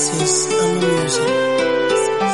This is Ama Music.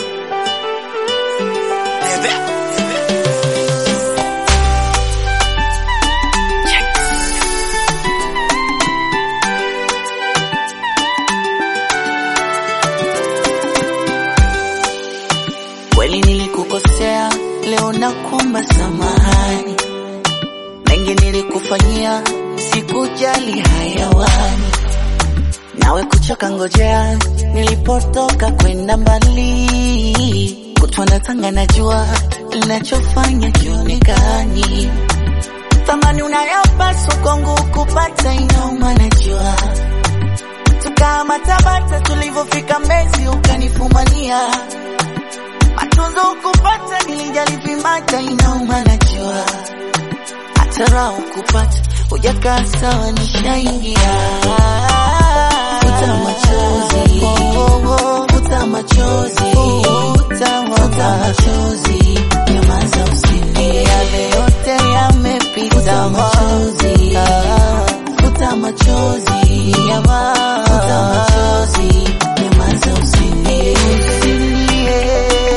Kweli nilikukosea, leo nakuomba samahani. Mengi nilikufanyia, sikujali hayawani. Nawe kuchoka ngojea, nilipotoka kwenda mbali. Kutwa na tanga najua, linachofanya kionekani. Thamani unayopaswa kwangu kupata inauma najua. Tukama Tabata tulivyofika Mbezi ukanifumania matunzo kupata nilijali vimata inauma najua hata raha kupata hujakaa sawa nishaingia futa machozi futa machozi futa machozi nyamaza usilie yale yote yamepita machozi futa machozi futa machozi nyamaza usilie usilie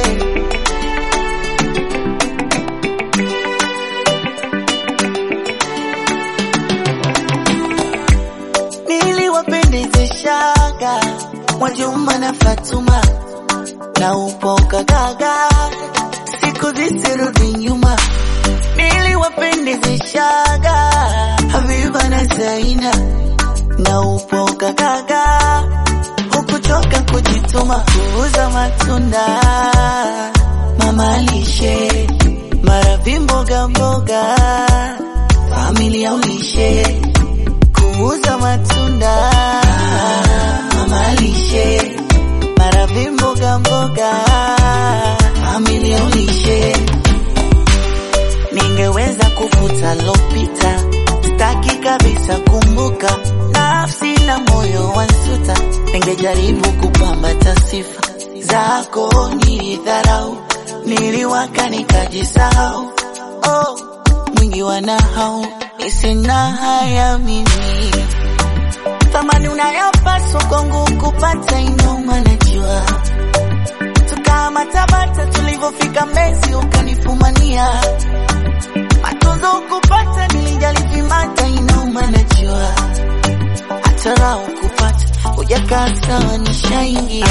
niliwapendezeshaga Mwajuma na Fatuma na upoka gaga, siku zisirudi nyuma. Niliwapendezeshaga Habiba na Zaina na upoka gaga, hukuchoka kujituma, kuuza matunda, mama lishe, maravi mboga mboga, familia ulishe kuuza matunda mama lishe maravi mboga mboga familia ulishe ningeweza kufuta lopita staki kabisa kumbuka nafsi na moyo wansuta ningejaribu kupambata sifa zako nilidharau niliwaka nikajisahau oh, mwingi wa nahau nisina haya mimi thamani unayopaswa kwangu kupata inauma najua tukama Tabata tulivyofika Mbezi ukanifumania matunzo kupata nilijali vimata inauma najua hata raha kupata hujakaa sawa nishaingia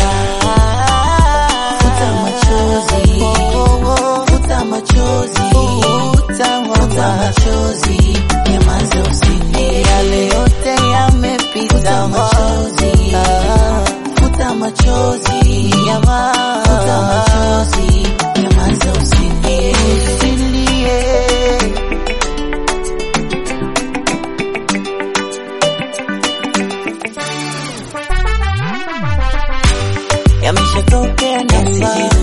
futa machozi futa machozi futa machozi nyamaza usilie yale yote yamepita machozi futa machozi futa machozi nyamaza usilie usilie yameshatokea na sijui